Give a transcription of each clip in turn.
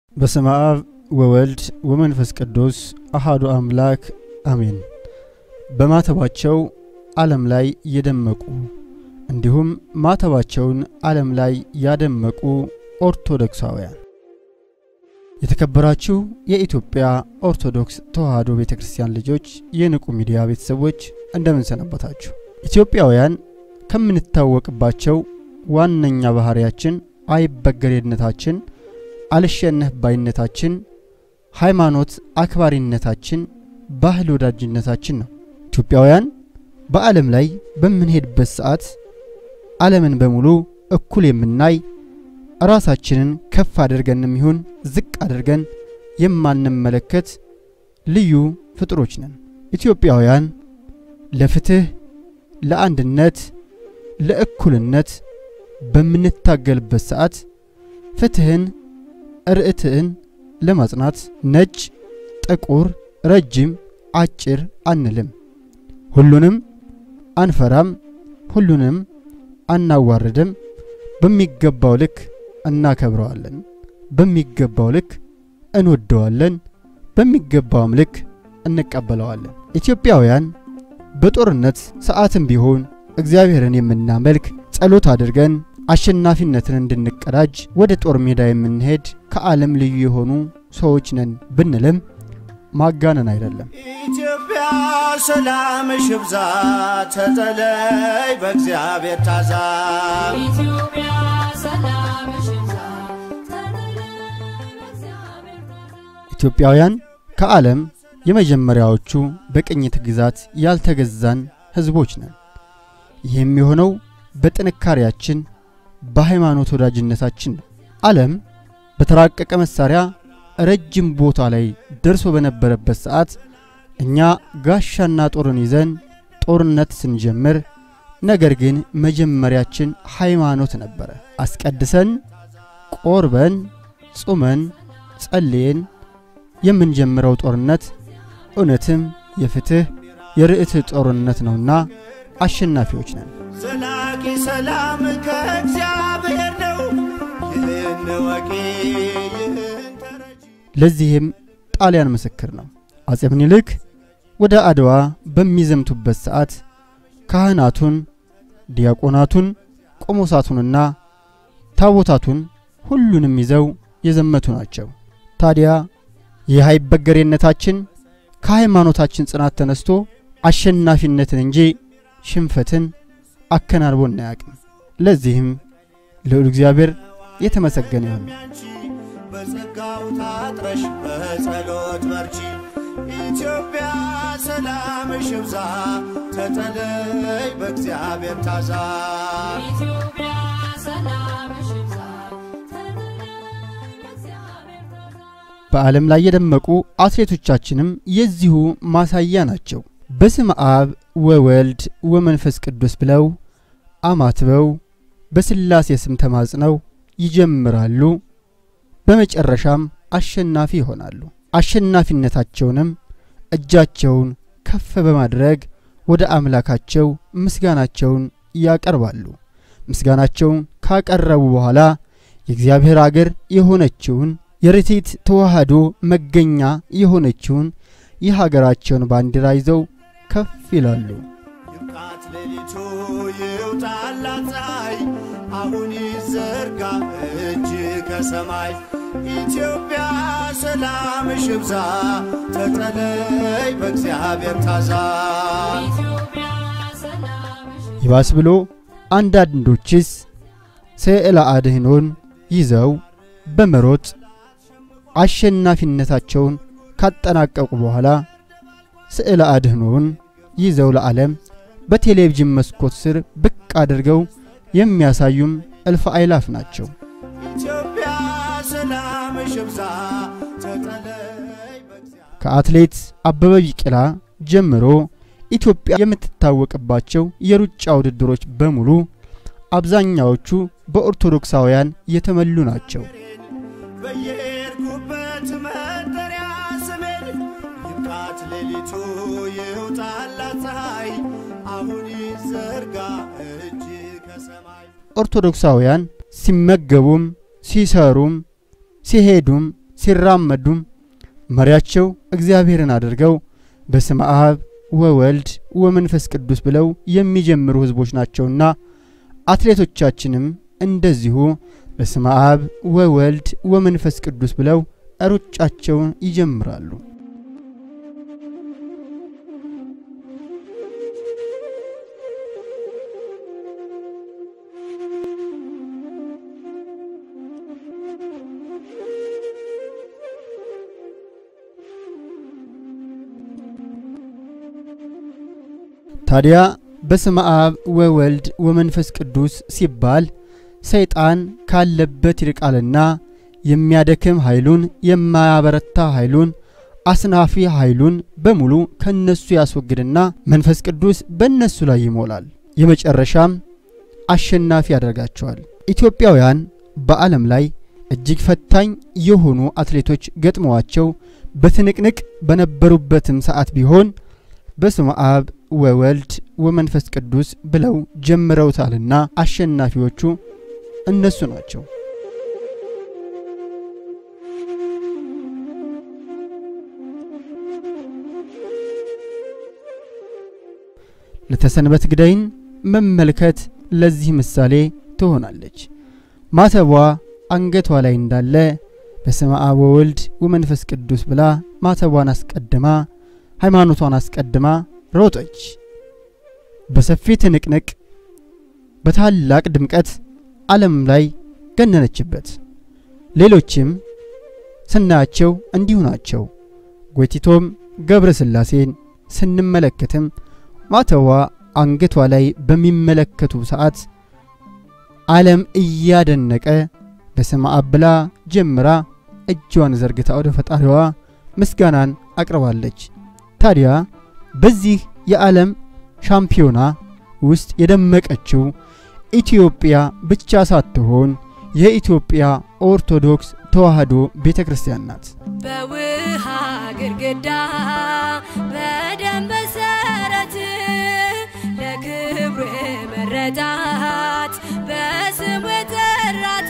በስመ አብ ወወልድ ወመንፈስ ቅዱስ አሃዱ አምላክ አሜን። በማተባቸው ዓለም ላይ የደመቁ እንዲሁም ማተባቸውን ዓለም ላይ ያደመቁ ኦርቶዶክሳውያን የተከበራችሁ የኢትዮጵያ ኦርቶዶክስ ተዋሕዶ ቤተ ክርስቲያን ልጆች፣ የንቁ ሚዲያ ቤተሰቦች እንደምን ሰነበታችሁ? ኢትዮጵያውያን ከምንታወቅባቸው ዋነኛ ባህሪያችን አይበገሬነታችን፣ አልሸነፍ ባይነታችን፣ ሃይማኖት አክባሪነታችን፣ ባህል ወዳጅነታችን ነው። ኢትዮጵያውያን በዓለም ላይ በምንሄድበት ሰዓት ዓለምን በሙሉ እኩል የምናይ ራሳችንን ከፍ አድርገንም ይሁን ዝቅ አድርገን የማንመለከት ልዩ ፍጥሮች ነን። ኢትዮጵያውያን ለፍትህ፣ ለአንድነት፣ ለእኩልነት በምንታገልበት ሰዓት ፍትህን፣ ርዕትዕን ለማጽናት ነጭ፣ ጥቁር፣ ረጅም፣ አጭር አንልም። ሁሉንም አንፈራም፣ ሁሉንም አናዋርድም። በሚገባው ልክ እናከብረዋለን፣ በሚገባው ልክ እንወደዋለን፣ በሚገባውም ልክ እንቀበለዋለን። ኢትዮጵያውያን በጦርነት ሰዓትም ቢሆን እግዚአብሔርን የምናመልክ ጸሎት አድርገን አሸናፊነትን እንድንቀዳጅ ወደ ጦር ሜዳ የምንሄድ ከዓለም ልዩ የሆኑ ሰዎች ነን ብንልም ማጋነን አይደለም። ኢትዮጵያ ሰላምሽ ይብዛ፣ ተጠለይ በእግዚአብሔር ታዛ። ኢትዮጵያ ሰላምሽ ይብዛ፣ ተጠለይ በእግዚአብሔር ታዛ። ኢትዮጵያውያን ከዓለም የመጀመሪያዎቹ በቅኝት ግዛት ያልተገዛን ሕዝቦች ነን። ይህም የሆነው በጥንካሬያችን በሃይማኖት ወዳጅነታችን ነው። ዓለም በተራቀቀ መሳሪያ ረጅም ቦታ ላይ ደርሶ በነበረበት ሰዓት እኛ ጋሻና ጦርን ይዘን ጦርነት ስንጀምር፣ ነገር ግን መጀመሪያችን ሃይማኖት ነበረ። አስቀድሰን ቆርበን ጹመን ጸልየን የምንጀምረው ጦርነት እውነትም የፍትህ የርዕትዕ ጦርነት ነውና አሸናፊዎች ነን። ዘላቂ ሰላም ከእግዚአብሔር ነው። ይህን ወቂ ይህን ተረጂ ለዚህም ጣሊያን ምስክር ነው። አጼ ምኒልክ ወደ አድዋ በሚዘምቱበት ሰዓት ካህናቱን፣ ዲያቆናቱን፣ ቆሞሳቱንና ታቦታቱን ሁሉንም ይዘው የዘመቱ ናቸው። ታዲያ ይህ አይበገሬነታችን ከሃይማኖታችን ጽናት ተነስቶ አሸናፊነትን እንጂ ሽንፈትን አከናንቦ እናያቅም። ለዚህም ልዑል እግዚአብሔር የተመሰገነ ይሁን። ያንቺ በጸጋው ታጥረሽ በጸሎት በርቺ። ኢትዮጵያ ሰላምሽ ይብዛ፣ ተጠለይ በእግዚአብሔር ታዛ። ኢትዮጵያ ሰላምሽ ይብዛ፣ ተጠለይ በእግዚአብሔር ታዛ። በዓለም ላይ የደመቁ አትሌቶቻችንም የዚሁ ማሳያ ናቸው። በስመ አብ ወወልድ ወመንፈስ ቅዱስ ብለው አማትበው በሥላሴ ስም ተማጽነው ይጀምራሉ። በመጨረሻም አሸናፊ ይሆናሉ። አሸናፊነታቸውንም እጃቸውን ከፍ በማድረግ ወደ አምላካቸው ምስጋናቸውን ያቀርባሉ። ምስጋናቸውን ካቀረቡ በኋላ የእግዚአብሔር አገር የሆነችውን የርቲት ተዋህዶ መገኛ የሆነችውን የሀገራቸውን ባንዲራ ይዘው ከፍ ይላሉ። ይብቃት ሌሊቱ ይውጣላት ፀሐይ፣ አሁን ይዘርጋ እጅ ከሰማይ። ኢትዮጵያ ሰላምሽ ይብዛ፣ ተጠለይ በእግዚአብሔር ታዛ። ኢትዮጵያ ሰላምሽ ይብዛ፣ ይባስ ብሎ አንዳንዶችስ ስዕለ አድኅኖን ይዘው በመሮጥ አሸናፊነታቸውን ካጠናቀቁ በኋላ ስዕለ አድኅኖን ይዘው ለዓለም በቴሌቪዥን መስኮት ስር ብቅ አድርገው የሚያሳዩም እልፍ አይላፍ ናቸው። ኢትዮጵያ ሰላምሽ ይብዛ፣ ተጠለይ በእግዚአብሔር ከአትሌት አበበ ቢቂላ ጀምሮ ኢትዮጵያ የምትታወቅባቸው የሩጫ ውድድሮች በሙሉ አብዛኛዎቹ በኦርቶዶክሳውያን የተመሉ ናቸው። በየሄድኩበት መጠሪያ ስሜን ይብቃት ሌሊቱ ይውጣላት ፀሐይ አሁን ይዘርጋ እጅ ከሰማይ ኦርቶዶክሳውያን ሲመገቡም ሲሰሩም ሲሄዱም ሲራመዱም መሪያቸው እግዚአብሔርን አድርገው በስመ አብ ወወልድ ወመንፈስ ቅዱስ ብለው የሚጀምሩ ሕዝቦች ናቸውና አትሌቶቻችንም እንደዚሁ በስመ አብ ወወልድ ወመንፈስ ቅዱስ ብለው ሩጫቸውን ይጀምራሉ። ታዲያ በስመ አብ ወወልድ ወመንፈስ ቅዱስ ሲባል ሰይጣን ካለበት ይርቃልና የሚያደክም ኃይሉን የማያበረታ ኃይሉን አስናፊ ኃይሉን በሙሉ ከነሱ ያስወግድና መንፈስ ቅዱስ በእነሱ ላይ ይሞላል። የመጨረሻም አሸናፊ ያደርጋቸዋል። ኢትዮጵያውያን በዓለም ላይ እጅግ ፈታኝ የሆኑ አትሌቶች ገጥመዋቸው በትንቅንቅ በነበሩበትም ሰዓት ቢሆን በስመ አብ ወወልድ ወመንፈስ ቅዱስ ብለው ጀምረውታልና አሸናፊዎቹ እነሱ ናቸው። ለተሰንበት ግዳይን መመልከት ለዚህ ምሳሌ ትሆናለች። ማተቧ አንገቷ ላይ እንዳለ በስመ አብ ወወልድ ወመንፈስ ቅዱስ ብላ ማተቧን አስቀድማ ሃይማኖቷን አስቀድማ ሮጠች። በሰፊ ትንቅንቅ በታላቅ ድምቀት ዓለም ላይ ገነነችበት። ሌሎችም ስናያቸው እንዲሁ ናቸው። ጎይቲቶም ገብረ ሥላሴን ስንመለከትም ማተዋ አንገቷ ላይ በሚመለከቱ ሰዓት ዓለም እያደነቀ በስመ አብ ብላ ጀምራ እጇን ዘርግታ ወደ ፈጣሪዋ ምስጋናን አቅርባለች። ታዲያ በዚህ የዓለም ሻምፒዮና ውስጥ የደመቀችው ኢትዮጵያ ብቻ ሳትሆን የኢትዮጵያ ኦርቶዶክስ ተዋሕዶ ቤተ ክርስቲያን ናት። በውሃ ግድግዳ በደም መሰረት ለክብሩ መረዳት በስሙ የጠራት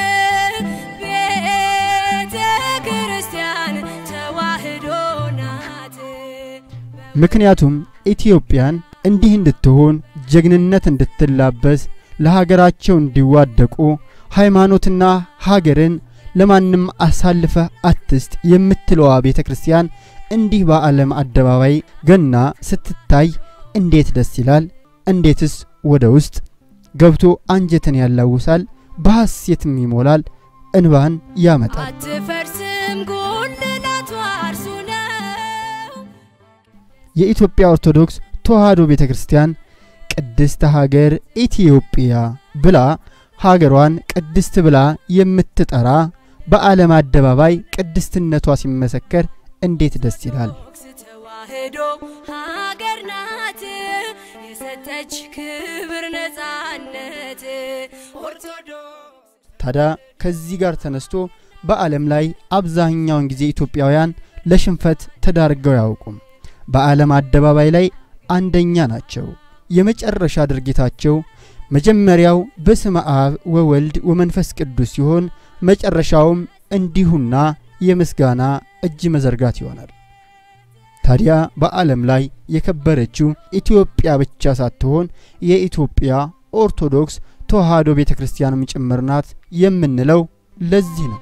ቤተ ክርስቲያን ተዋሕዶ ናት። ምክንያቱም ኢትዮጵያን እንዲህ እንድትሆን ጀግንነት እንድትላበስ ለሀገራቸው እንዲዋደቁ ሃይማኖትና ሀገርን ለማንም አሳልፈህ አትስጥ የምትለዋ ቤተ ክርስቲያን እንዲህ በዓለም አደባባይ ገና ስትታይ እንዴት ደስ ይላል! እንዴትስ ወደ ውስጥ ገብቶ አንጀትን ያላውሳል፣ በሐሴትም ይሞላል፣ እንባን ያመጣል። አትፈርስም ጉልላቷ እርሱ ነው። የኢትዮጵያ ኦርቶዶክስ ተዋሕዶ ቤተ ክርስቲያን ቅድስት ሀገር ኢትዮጵያ ብላ ሀገሯን ቅድስት ብላ የምትጠራ በዓለም አደባባይ ቅድስትነቷ ሲመሰከር እንዴት ደስ ይላል! ኦርቶዶክስ ተዋሕዶ ሀገር ናት የሰጠች ክብር ነጻነት ኦርቶዶክስ ታዲያ ከዚህ ጋር ተነስቶ በዓለም ላይ አብዛኛውን ጊዜ ኢትዮጵያውያን ለሽንፈት ተዳርገው አያውቁም። በዓለም አደባባይ ላይ አንደኛ ናቸው። የመጨረሻ ድርጊታቸው መጀመሪያው በስመ አብ ወወልድ ወመንፈስ ቅዱስ ሲሆን መጨረሻውም እንዲሁና የምስጋና እጅ መዘርጋት ይሆናል። ታዲያ በዓለም ላይ የከበረችው ኢትዮጵያ ብቻ ሳትሆን የኢትዮጵያ ኦርቶዶክስ ተዋሕዶ ቤተ ክርስቲያንም ጭምር ናት የምንለው ለዚህ ነው።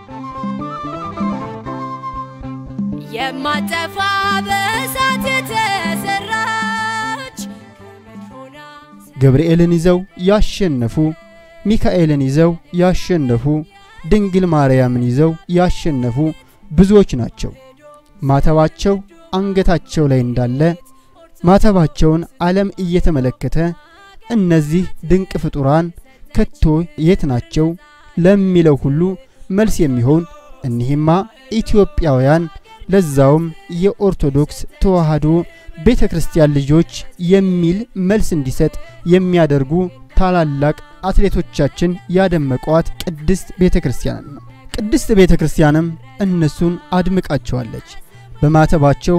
የማጠፋ በእሳት የተሰራች ገመድ ሆና ገብርኤልን ይዘው ያሸነፉ፣ ሚካኤልን ይዘው ያሸነፉ፣ ድንግል ማርያምን ይዘው ያሸነፉ ብዙዎች ናቸው። ማተባቸው አንገታቸው ላይ እንዳለ ማተባቸውን ዓለም እየተመለከተ እነዚህ ድንቅ ፍጡራን ከቶ የት ናቸው ለሚለው ሁሉ መልስ የሚሆን እኒህማ ኢትዮጵያውያን ለዛውም የኦርቶዶክስ ተዋሕዶ ቤተ ክርስቲያን ልጆች የሚል መልስ እንዲሰጥ የሚያደርጉ ታላላቅ አትሌቶቻችን ያደመቋት ቅድስት ቤተ ክርስቲያን ነው። ቅድስት ቤተ ክርስቲያንም እነሱን አድምቃቸዋለች። በማተባቸው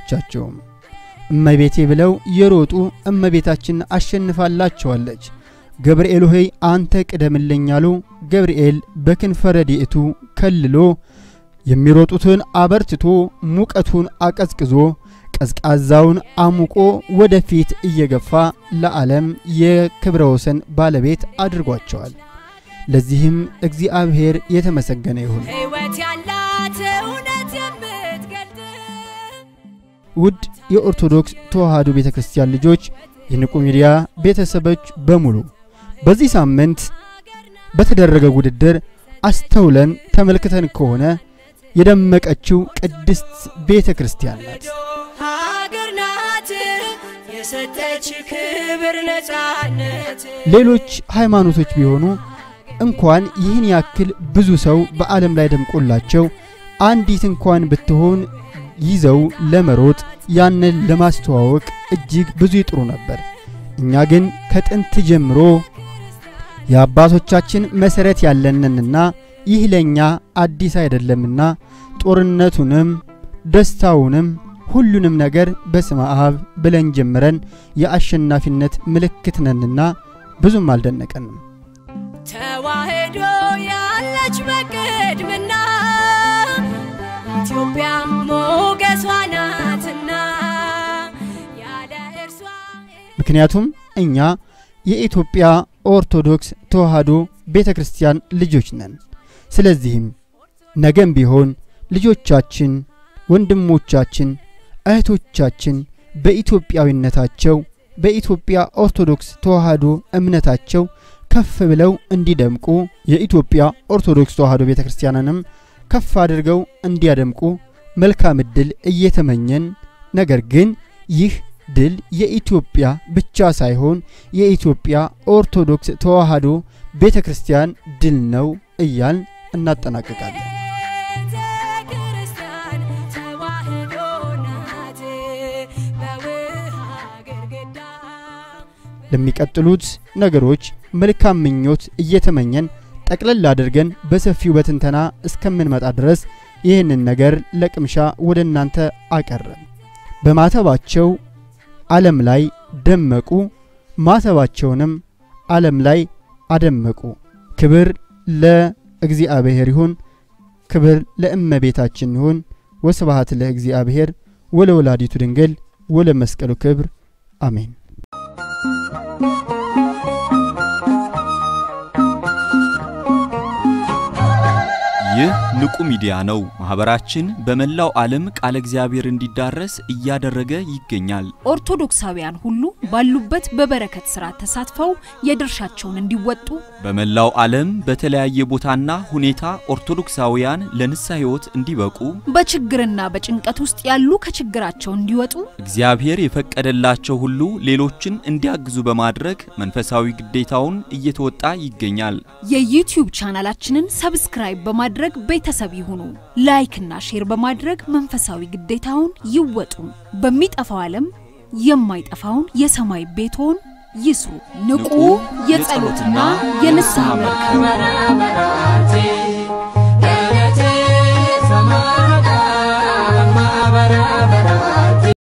አላሳፈረቻቸውም። እመቤቴ ብለው የሮጡ እመቤታችን አሸንፋላቸዋለች። ገብርኤል ሆይ አንተ ቅደምልኝ አሉ። ገብርኤል በክንፈ ረድኤቱ ከልሎ የሚሮጡትን አበርትቶ ሙቀቱን አቀዝቅዞ ቀዝቃዛውን አሙቆ ወደፊት እየገፋ ለዓለም የክብረ ወሰን ባለቤት አድርጓቸዋል። ለዚህም እግዚአብሔር የተመሰገነ ይሁን። ሕይወት ያላት እውነት የምትገልጥ ውድ የኦርቶዶክስ ተዋሕዶ ቤተ ክርስቲያን ልጆች፣ የንቁ ሚዲያ ቤተሰቦች በሙሉ በዚህ ሳምንት በተደረገ ውድድር አስተውለን ተመልክተን ከሆነ የደመቀችው ቅድስት ቤተ ክርስቲያን ናት። ሀገር ናት የሰጠች ክብር ነፃነት ሌሎች ሃይማኖቶች ቢሆኑ እንኳን ይህን ያክል ብዙ ሰው በዓለም ላይ ደምቆላቸው አንዲት እንኳን ብትሆን ይዘው ለመሮጥ ያንን ለማስተዋወቅ እጅግ ብዙ ይጥሩ ነበር። እኛ ግን ከጥንት ጀምሮ የአባቶቻችን መሠረት ያለንንና ይህ ለእኛ አዲስ አይደለምና ጦርነቱንም ደስታውንም ሁሉንም ነገር በስመ አብ ብለን ጀምረን የአሸናፊነት ምልክት ነንና ብዙም አልደነቀንም። ተዋህዶ ያለች በቅድምና ኢትዮጵያ ሞገሷ ናትና ያለ እርሷ ምክንያቱም እኛ የኢትዮጵያ ኦርቶዶክስ ተዋሕዶ ቤተ ክርስቲያን ልጆች ነን። ስለዚህም ነገም ቢሆን ልጆቻችን፣ ወንድሞቻችን፣ እህቶቻችን በኢትዮጵያዊነታቸው በኢትዮጵያ ኦርቶዶክስ ተዋሕዶ እምነታቸው ከፍ ብለው እንዲደምቁ የኢትዮጵያ ኦርቶዶክስ ተዋሕዶ ቤተ ክርስቲያንንም ከፍ አድርገው እንዲያደምቁ መልካም ዕድል እየተመኘን ነገር ግን ይህ ድል የኢትዮጵያ ብቻ ሳይሆን የኢትዮጵያ ኦርቶዶክስ ተዋሕዶ ቤተ ክርስቲያን ድል ነው እያልን እናጠናቅቃለን። ቤተ ክርስቲያን ተዋህዶ ናት በውሃ ግድግዳ ለሚቀጥሉት ነገሮች መልካም ምኞት እየተመኘን ጠቅለል አድርገን በሰፊው በትንተና እስከምንመጣ ድረስ ይህንን ነገር ለቅምሻ ወደ እናንተ አቀረብ። በማተባቸው ዓለም ላይ ደመቁ፣ ማተባቸውንም ዓለም ላይ አደመቁ። ክብር ለእግዚአብሔር ይሁን፣ ክብር ለእመቤታችን ይሁን። ወስብሐት ለእግዚአብሔር ወለወላዲቱ ድንግል ወለመስቀሉ ክብር አሜን። ይህ ንቁ ሚዲያ ነው። ማህበራችን በመላው ዓለም ቃለ እግዚአብሔር እንዲዳረስ እያደረገ ይገኛል። ኦርቶዶክሳውያን ሁሉ ባሉበት በበረከት ሥራ ተሳትፈው የድርሻቸውን እንዲወጡ በመላው ዓለም በተለያየ ቦታና ሁኔታ ኦርቶዶክሳውያን ለንስሐ ሕይወት እንዲበቁ በችግርና በጭንቀት ውስጥ ያሉ ከችግራቸው እንዲወጡ እግዚአብሔር የፈቀደላቸው ሁሉ ሌሎችን እንዲያግዙ በማድረግ መንፈሳዊ ግዴታውን እየተወጣ ይገኛል። የዩቲዩብ ቻናላችንን ሰብስክራይብ በማድረግ ቤተሰብ ይሁኑ። ላይክና ሼር በማድረግ መንፈሳዊ ግዴታውን ይወጡ። በሚጠፋው ዓለም የማይጠፋውን የሰማይ ቤትዎን ይስሩ። ንቁ የጸሎትና የንስሐ መርከብ